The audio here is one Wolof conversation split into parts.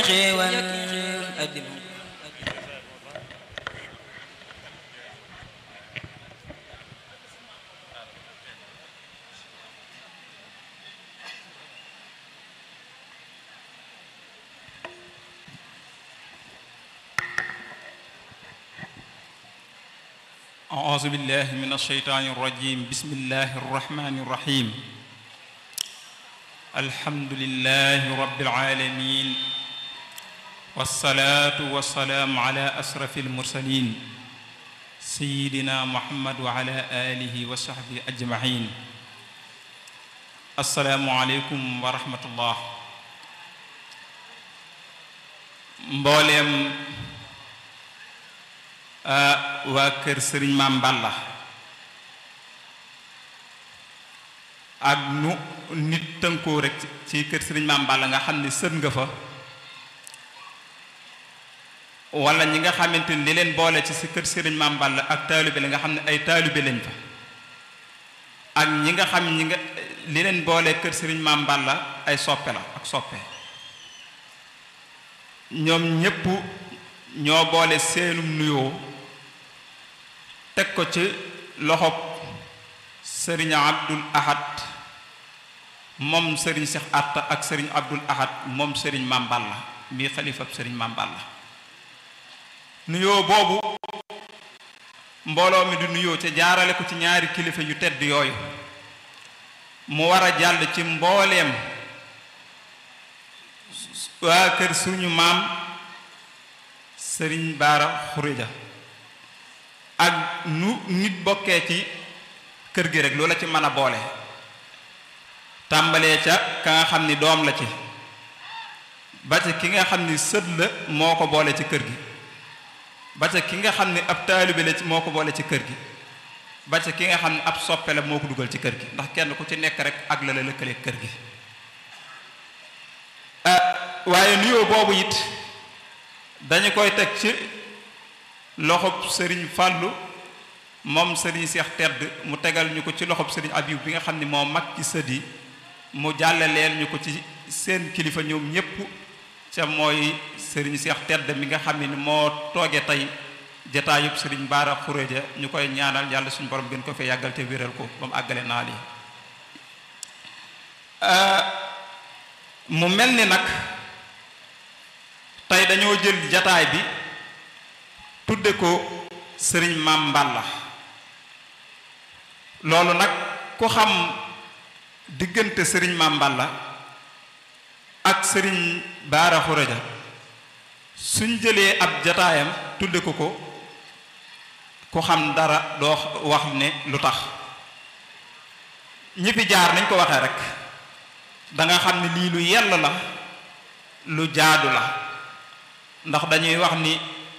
xéewal addina أعوذ بالله من الشيطان الرجيم بسم الله الرحمن الرحيم الحمد لله رب العالمين والصلاة والسلام على أشرف المرسلين سيدنا محمد وعلى آله وصحبه أجمعين السلام عليكم ورحمة الله مبولم waa kër sëriñ Maam Balla ak nu nit tënkoo rek ci kër sëriñ Maam Balla nga xam ne sët nga fa wala ñi nga xamante ni li leen boole ci si kër sëriñ Maam Balla ak taalibe la nga xam ne ay taalibe lañ fa ak ñi nga xam ñi nga li leen boole kër sëriñ Maam Balla ay soppe la ak soppe ñoom ñépp ñoo boole seenum nuyoo teg ko ci loxob sëriñ abdul ahad moom sëriñ Seex Atta ak sëriñ abdul ahad moom sëriñ Maam Balla mii xalifab sëriñ Maam Balla nuyoo boobu mbooloo mi du nuyoo ca jaarale ko ci ñaari kilifa yu tedd yooyu mu war a jàll ci mbooleem waa kër suñu maam sëriñ baara xuréja ak nu nit bokkee ci kër gi rek loola ci mën a boole tàmbalee ca ka nga xam ni doom la ci ba ca ki nga xam ni sët la moo ko boole ci kër gi ba ca ki nga xam ni ab taalibe la ci moo ko boole ci kër gi ba ca ki nga xam ni ab soppe la moo ko dugal ci kër gi ndax kenn ku ci nekk rek ak la la lëkkale kër gi waaye nuyoo boobu it dañu koy teg ci loxob sëriñ fàllu moom sëriñ seex tedd mu tegal ñu ko ci loxob sëriñ abib bi nga xam ni moo mag ci sët yi mu jàllaleel ñu ko ci seen kilifa ñoom ñépp ca mooy sëriñ seex tedd mi nga xam ni moo tooge tey jataayub sëriñ baara xuréja ñu koy ñaanal yàlla suñu borom gën ko fee yàggal te wéral ko ba mu àggale naal yi mu mel ni nag tey dañoo jël jataay bi tudde ko sëriñ maam Balla loolu nag ku xam diggante sëriñ maam Balla ak sëriñ baara xuraja suñ jëlee ab jataayam tudde ko ko ku xam dara doo wax ne lu tax ñi fi jaar nañ ko waxee rek danga xam ne lii lu yell la lu jaadu la ndax dañuy wax ni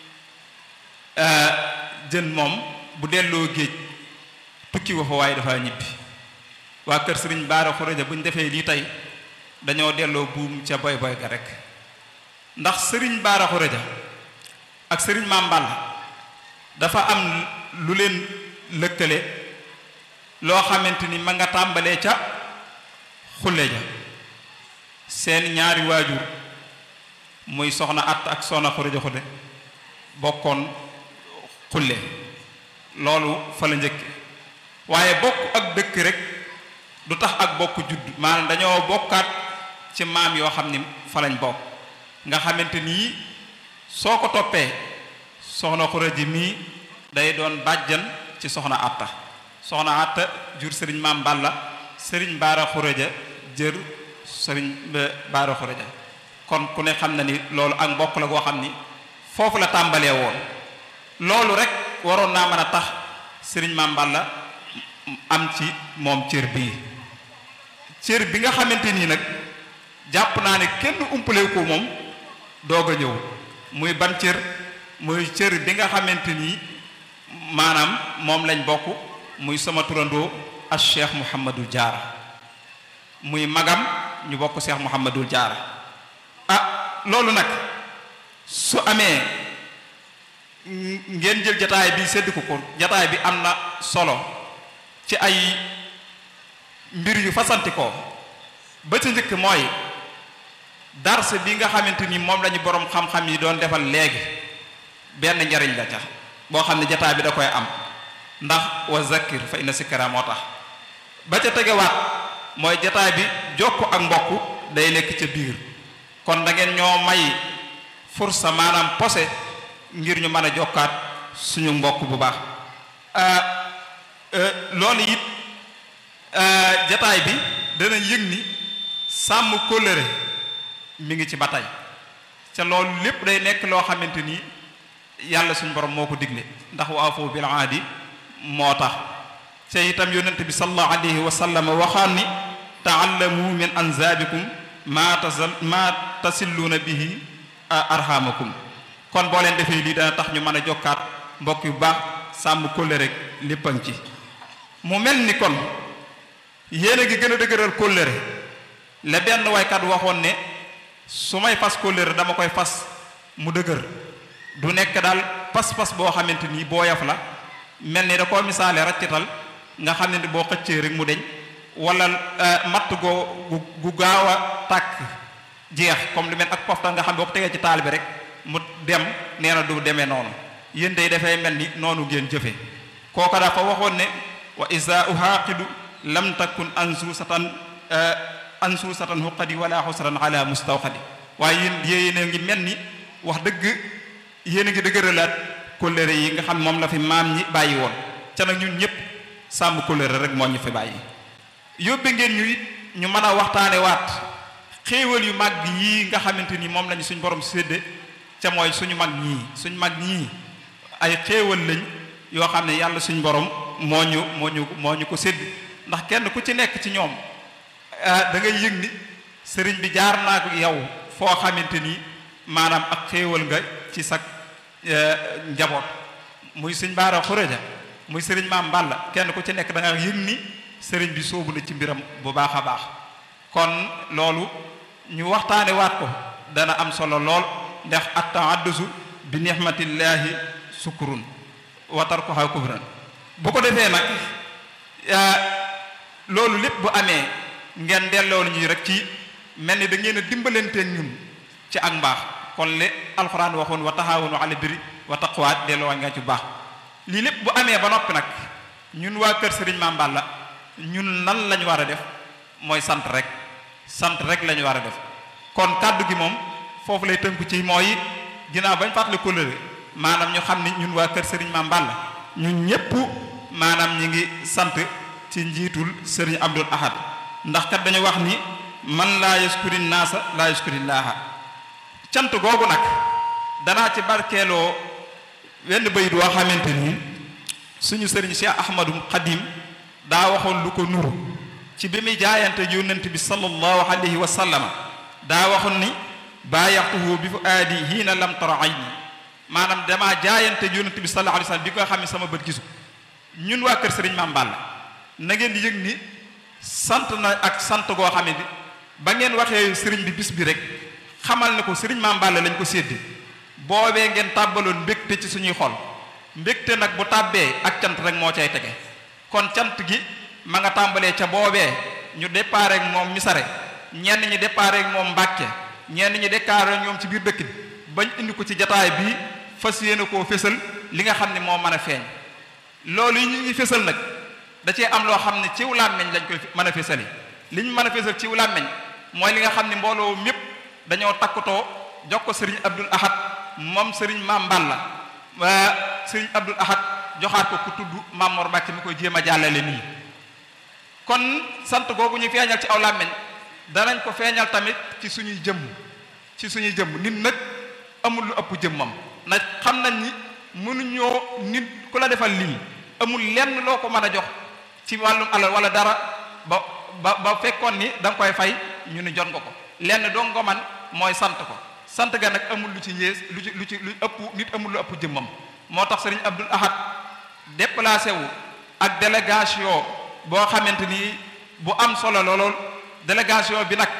jën moom bu delloo géej tukki wa fa waaye dafa ñibbi waa kër sëriñ baara xuraja bu ñu defee lii tey dañoo delloo buum ca boy boy ga rek ndax sëriñ baara xuraja ak sëriñ Maam Balla dafa am lu leen lëkkale loo xamante ni ma nga tàmbalee ca xulle ja seen ñaari waajur muy soxna att ak soxna xuraja xulle bokkoon xulle loolu fa la njëkk waaye bokk ak dëkk rek du tax ak bokk judd maanaam dañoo bokkaat ci maam yoo xam ni fa lañ bokk nga xamante nii soo ko toppee soxna xuraji mii day doon bàjjan ci soxna atta soxna atta jur sëriñ maam Balla sëriñ baara xuraja jër sëriñ baara xuraja kon ku ne xam na ni loolu ak mbokk la goo xam ni foofu la tàmbalee woon loolu rek waroon naa mën a tax sëriñ Maam Balla am ci moom cër bii cër bi nga xamante nii nag jàpp naa ne kenn umpale ko moom doog a ñëw muy ban cër muy cër bi nga xamante nii maanaam moom lañ bokk muy sama turandoo ak Cheikh Mouhamadul Jaara muy magam ñu bokk Cheikh Mouhamadul Jaara ah loolu nag su amee ngeen jël jataay bi sedd ko ko jataay bi am na solo ci ay mbir yu fasanti ko ba ca njëkk mooy dars bi nga xamante ni moom lañu borom xam-xam yi doon defal léegi benn njariñ la ca boo xam ne jataa bi da koy am ndax wa zakir fa inna sikra moo tax ba ca tegewaat mooy jataa bi jokk ak mbokk day nekk ca biir kon da ngeen ñoo may fursa maanaam posé ngir ñu mën a jokkaat suñu mbokk bu baax loolu it jataay bi dana yëg ni sàmm kóllëre mi ngi ci ba tey ca loolu lépp day nekk loo xamante ni yàlla suñu borom moo ko digle ndax wa afu bil aadi moo tax ca itam yonent bi sallallahu alayhi wa sallam waxaan ni taallamu min anzaabikum maa tasal maa tasilluuna bihi arhamakum kon boo leen defee lii dana tax ñu mën a jokkaat mbokk yu baax sàmm kóllëre rek léppan ci mu mel ni kon yéen a ngi gën a dëgëral kóllëre la benn waykat waxoon ne su may fas kóllëre dama koy fas mu dëgër du nekk daal pas-pas boo xamante ni boo yaf la mel ni da koo misaale raccital nga xam ne boo xëccee rek mu deñ wala matt goo gu gaaw a tàkk jeex comme lu mel ak poftal nga xam ne boo ko tegee ci taal bi rek mu dem nee na du demee noonu yéen day dafay mel ni noonu ngeen jëfe kooka dafa waxoon ne wa isa uhaaqidu lam takun ansuusatan ansuusatan xuqadi wala xusran ala mustawxadi waaye yéen yéen a ngi mel ni wax dëgg yéen a ngi dëgëralaat kóllëre yi nga xam moom la fi maam ñi bàyyi woon ca nag ñun ñëpp sàmm kóllëre rek moo ñu fi bàyyi yóbbe ngeen ñu it ñu mën a waxtaane waat xéewal yu mag yii nga xamante ni moom lañu suñ borom sédde ca mooy suñu mag ñii suñ mag ñii ay xéewal lañ yoo xam ne yàlla suñ borom moo ñu moo ñu moo ñu ko sédd ndax kenn ku ci nekk ci ñoom da ngay yëg ni sëriñ bi jaar naa ko yow foo xamante ni maanaam ak xéewal nga ci sa njaboot muy suñ baara xuréja muy sëriñ maam Balla kenn ku ci nekk da nga yëg ni sëriñ bi soobu na ci mbiram bu baax a baax kon loolu ñu waxtaane waat ko dana am solo lool ndax at-ta'addusu bi nihmatillahi sukurun wa tarkuha kubran bu ko defee nag loolu lépp bu amee ngeen delloo ñu rek ci mel ni da ngeen a dimbalanteeg ñun ci ak mbaax kon le alxuraan waxoon wa taxaawunu ala birri wa taqwa delloo nga ci baax lii lépp bu amee ba noppi nag ñun waa kër Serigne Mame Balla ñun nan lañu war a def mooy sant rek sant rek lañu war a def kon kàddu gi moom foofu lay tënku ci mooy ginnaaw bañ fàttali kóllëre maanaam ñu xam ni ñun waa kër Serigne Mame Balla ñun ñëpp maanaam ñi ngi sant ci njiitul Serigne Abdul Ahad ndax kat dañu wax ni man laa yaskuri naasa laa yaskuri laaha cant googu nag danaa ci barkeeloo wenn bayit woo xamante ni suñu Serigne Cheikh Ahmadou Khadim daa waxoon lu ko nuru ci bi muy jaayante yonent bi sallallahu alayhi wa sallama daa waxoon ni baayaxtuhu bi fu aadi hiina lam tara ayni maanaam damaa jaayante yonent bi sallallahu alayhi wa sallam bi ko xam ne sama bët gisu ñun waa kër Serigne Mame Balla na ngeen di yëg ni sant na ak sant goo xam ne bi ba ngeen waxee Serigne bi bis bi rek xamal ne ko Serigne Mame Balla lañ ko sédde boobee ngeen tàbbaloon mbégte ci suñuy xol mbégte nag bu tàbbee ak cant rek moo cay tege kon cant gi ma nga tàmbalee ca boobee ñu déparé ak moom misare ñenn ñi déparé ak moom Mbàkke ñenn ñi déparé ak ñoom ci biir dëkk bi bañ indi ko ci jataay bii fas yéene koo fésal li nga xam ne moo mën a feeñ loolu yi ñu ngi fésal nag da cee am loo xam ne ciw làmmeñ lañ koy mën a fésali li ñu mën a fésal ciw làmmeñ mooy li nga xam ne mbooloo mépp dañoo takkutoo jox ko sëriñ Abdul Ahad moom sëriñ Mame Balla sëriñ Abdul Ahad joxaat ko ku tudd Mamor Mbàkke mi koy jéem a jàllale nii kon sant googu ñu feeñal ci aw làmmeñ danañ ko feeñal tamit ci suñuy jëmm ci suñuy jëmm nit nag amul lu ëpp jëmmam nag xam nañ ni mënuñoo nit ku la defal lii amul lenn loo ko mën a jox ci wàllum alal wala dara ba ba ba fekkoon ni da nga koy fay ñu ni jot nga ko lenn doo nga man mooy sant ko sant ga nag amul lu ci yées lu ci lu ci lu ëpp nit amul lu ëpp jëmmam moo tax sëriñ Abdul Ahad déplacé wu ak délégation boo xamante ni bu am solo lool délégation bi nag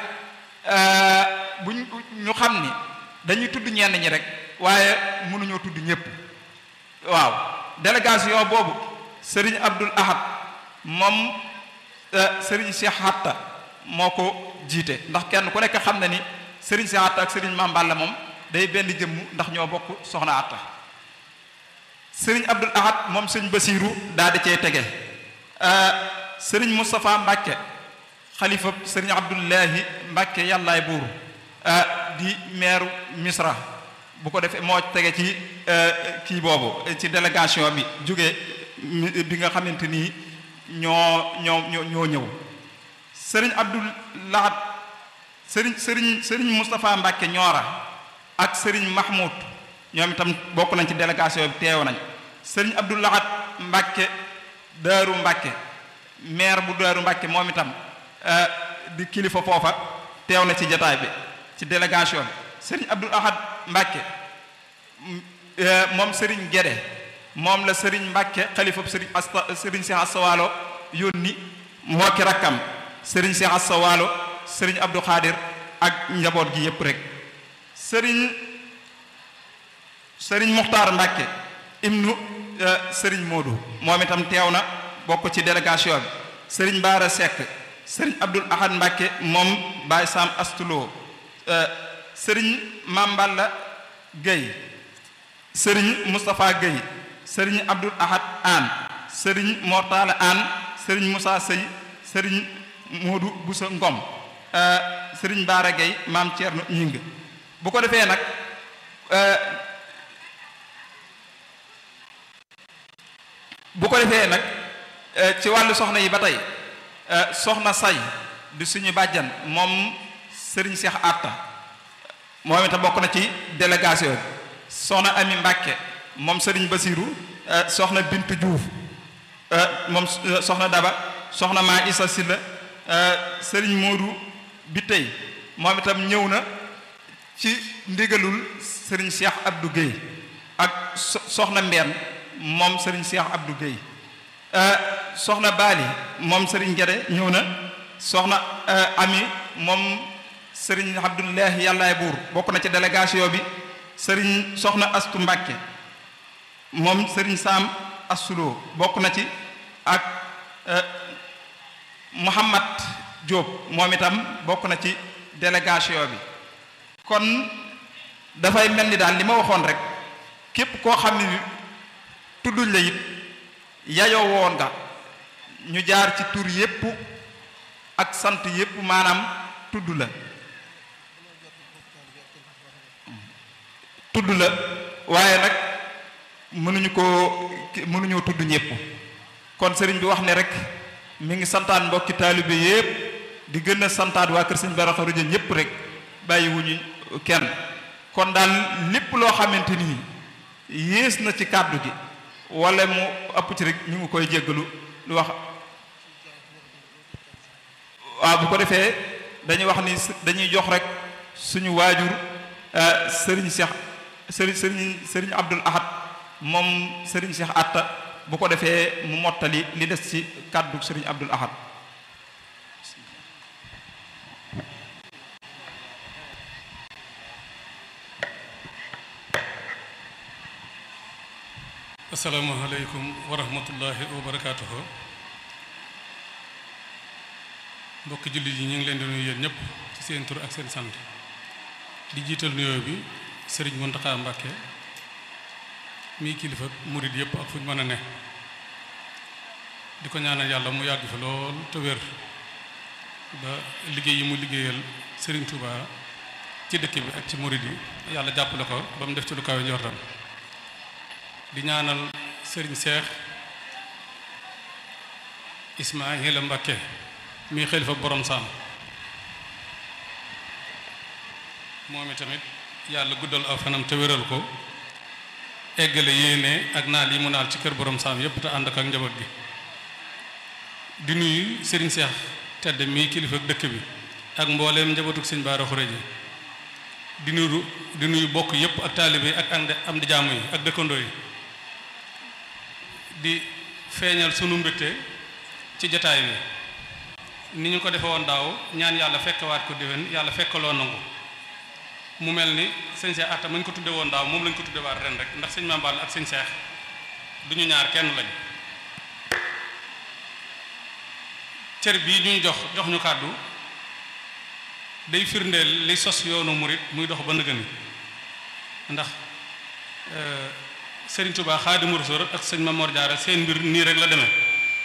bu ñu xam ni dañuy tudd ñenn ñi rek waaye mënuñoo tudd ñëpp waaw délégation boobu sëriñ Abdul Ahad moom sëriñ Cheikh Hatta moo ko jiite ndax kenn ku nekk xam na ni sëriñ Cheikh Atta ak sëriñ Mame Balla moom day benn jëmm ndax ñoo bokk soxna Atta sëriñ Abdul Ahad moom sëñ Basiiru daal di cee tege sëriñ Moustapha Mbàkke xalifa sëriñ Abdullahi Mbàkke yàllaay buuru di meeru Misra bu ko defee moo tege ci kii boobu ci délégation bi jóge bi nga xamante ni ñoo ñoo ñoo ñoo ñëw sëriñ Abdul Lahad sëriñ sëriñ sëriñ Moustapha Mbàkke ñoora ak sëriñ Mahmoud ñoom itam bokk nañ ci délégation bi teew nañ sëriñ Abdul Lahad Mbàkke Daaru Mbàkke maire bu Daaru Mbàkke moom itam di kilifa foofa teew na ci jataay bi ci délégation bi sëriñ Abdul Ahad Mbàkke moom sëriñ Gede moom la sëriñ Mbàkke xalifa sëriñ asta sëriñ Cheikh Asta Waalo yónni moo ki rakkam sëriñ Cheikh Asta Waalo sëriñ Abdou Khadir ak njaboot gi yépp rek sëriñ sëriñ Muxtaar Mbàkke ibnu sëriñ Moodu moom itam teew na bokk ci délégation bi sëriñ Baara Seck sëriñ Abdul Ahad Mbàkke moom Baay Sam Astuloo sëriñ Mamballa Gueye sëriñ Moustapha Gueye sëriñ Abdul Ahad Aan sëriñ Mortala Aan sëriñ Moussa Sey sëriñ Moodu Busa Ngom sëriñ Baara Gueye maam Thierno Ñing bu ko defee nag bu ko defee nag ci wàllu soxna yi ba tey soxna say di suñu bàjjan moom sëriñ Cheikh Atta moom itam bokk na ci délégation bi soxna Ami Mbàkke moom sëriñ Basiru soxna Bintu Diouf moom soxna Daba soxna maa Isa Silla sëriñ Moodu bi tey moom itam ñëw na ci ndigalul sëriñ Cheikh Abdou Guèye ak soxna Mbeen moom sëriñ Cheikh Abdou Guèye soxna Baali moom sëriñ Gede ñëw na soxna Ami moom sëriñ Abdullahi yàllaay buur bokk na ci délégation bi sëriñ soxna Astu Mbàkke moom sëriñ Saam Asuloo bokk na ci ak Muhammad Diop moom itam bokk na ci délégation bi kon dafay mel ni daal li ma waxoon rek képp koo xam ne tudduñ la it yayoo woon nga ñu jaar ci tur yépp ak sant yépp maanaam tudd la tudd la waaye nag mënuñu ko mënuñoo tudd ñépp kon sëriñ bi wax ne rek mi ngi santaan mbokki taalibe yépp di gën a santaat waa kër sëñ Bara Xaruja ñépp rek bàyyiwuñu kenn kon daal lépp loo xamante ni yées na ci kàddu gi wala mu ëpp ci rek ñu ngi koy jéggalu lu wax waaw bu ko defee dañuy wax ni dañuy jox rek suñu waajur sëriñ Cheikh sëriñ sëriñ sëriñ Abdul Ahad moom sëriñ Cheikh Atta bu ko defee mu mottali li des ci kàddu sëriñ Abdul Ahad asalaamaaleykum wa rahmatullahi wa barakaatuhu mbokki jullit yi ñu ngi leen di nuyu yéen ñëpp ci seen tur ak seen sant di jiital nuyoo bi sëriñ Muntaxa Mbàkke mii kilifa murit yëpp ak fu ñu mën a ne di ko ñaanal yàlla mu yàgg fi lool te wér ba liggéey yi mu liggéeyal sëriñ Touba ci dëkk bi ak ci murit yi yàlla jàppale ko ba mu def ci lu kawe njortam di ñaanal sëriñ seex Ismaahila Mbakke mi xalifa borom saam moom tamit yàlla guddal aw fanam te wéral ko eggale yéene ak naal yi mu naal ci kër borom saam yépp te ànd ak ak njaboot gi di nuyu sëriñ seex tedd mii kilifa dëkk bi ak mbooleem njabootuk sëñ Bara Xureja di nuyu di nuyu bokk yépp ak taalibe ak am di jaamu yi ak dëkkandoo yi di feeñal sunu mbégte ci jataay bi ni ñu ko defe woon daaw ñaan yàlla fekkewaat ko déwén yàlla fekkaloo nangu mu mel ni sëñ Cheikh Atta mañ ko tudde woon daaw moom lañ ko tudde waat ren rek ndax sëñ Mambal ak sëñ Cheikh du ñu ñaar kenn lañ cër bii ñu jox jox ñu kàddu day firndeel li sos yoonu murit muy dox ba nëgëni ndax Sëriñ Tuubaa Xaadimu Rasuul ak sëñ Mamor Jaara seen mbir nii rek la demee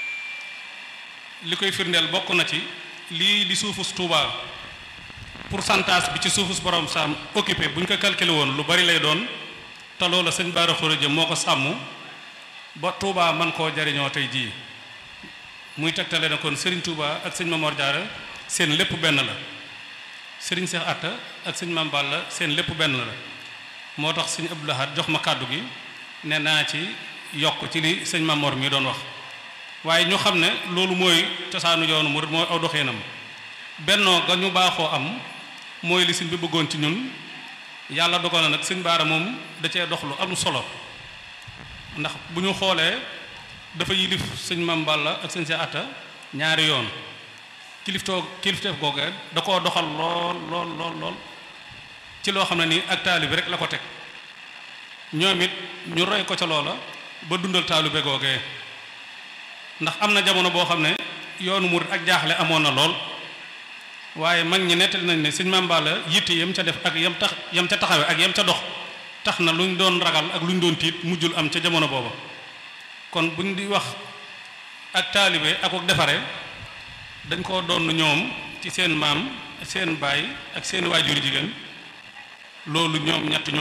li koy firndeel bokk na ci lii di suufus Tuubaa pourcentage bi ci suufus borom saam occupé bu ñu ko calculé woon lu bari lay doon te loola sëñ Baara Xuraja moo ko sàmm ba Tuubaa man koo jariñoo tey jii muy tegtale na kon Sëriñ Tuubaa ak sëñ Mamor Jaara seen lépp benn la Sëriñ Seex Atta ak sëñ Mam Balla seen lépp benn la moo tax sëñ Abdou Lahad jox ma kàddu gi ne naa ci yokk ci li sëñ Mamor mi doon wax waaye ñu xam ne loolu mooy cosaanu yoonu murid mooy aw doxeenam bennoo ga ñu baaxoo am mooy li sëñ bi bëggoon ci ñun yàlla dogal na nag sëñ Baara moom da cee dox lu am solo ndax bu ñu xoolee dafa yilif sëñ Mam Balla ak sëñ Seex Atta ñaari yoon kiliftoo kilifteef googee da koo doxal lool lool lool lool ci loo xam ne nii ak taalibe rek la ko teg ñoom it ñu roy ko ca loola ba dundal taalibe googee ndax am na jamono boo xam ne yoonu murit ak jaaxle amoon na lool waaye mag ñi nettali nañ ne sëñ Maam Balla yitte yam ca def ak yam tax yam ca taxawe ak yam ca dox tax na lu ñu doon ragal ak lu ñu doon tiit mujjul am ca jamono booba kon buñ di wax ak taalibe ak ak defare dañ koo doon ñoom ci seen maam seen baay ak seen waajur jigéen loolu ñoom ñett ñoo